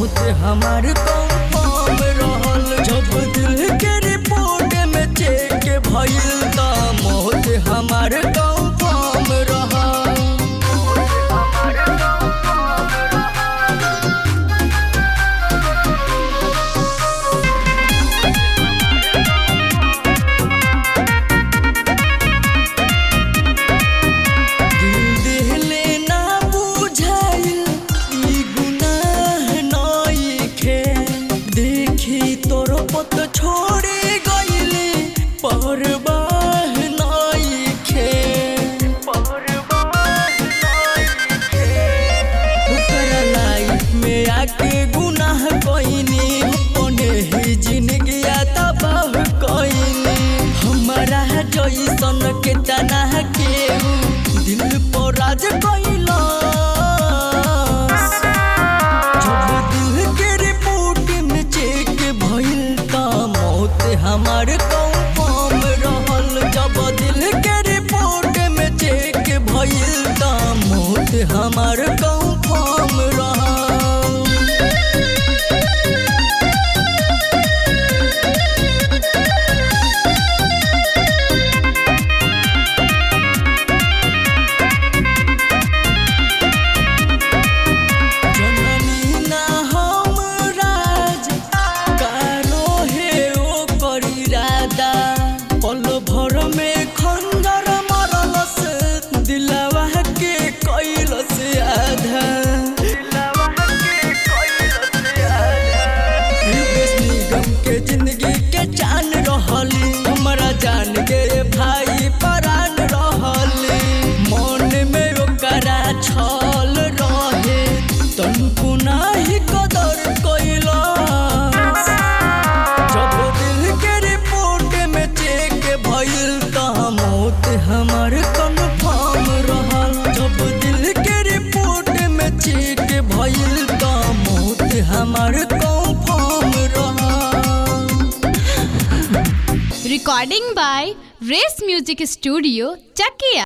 मौत हमार कंफर्म रहल जब दिल के रिपोर्ट में चेक भइल त मौत हमार कंफर्म रहल दिल देहले ना बुझाइल ई गुनाह नइखे देखी तोर पत छोड़े गइले परवाह नइखे ओकरा लाइफ में आके गुनाह कइनी अपने ही जिंदगी तबाह कइनी हमारा जैसन के तना केहू दिल पर राज कइला जब दिल के रिपोर्ट में चेक भइल त मौत हमार कंफर्म रहल जब दिल के रिपोर्ट में चेक भइल त मौत हमार कंफर्म रहल जननी ना हम राज कारो हे ओ करी रादा पल भर में खंजर मरलस दिलवा के कैलस आधा युगेश निगम के जिंदगी के जान रहली हमरा जान के भाई परान रहली मन में ओकरा छल रहे तनको नाही कदर कैलस जब दिल के रिपोर्ट में चेक भइल त मौत हमर कन्फर्म रहल जब दिल के रिपोर्ट में चेक भइल त मौत हमर कंफर्म रहल Recording by Race Music Studio, Chakia.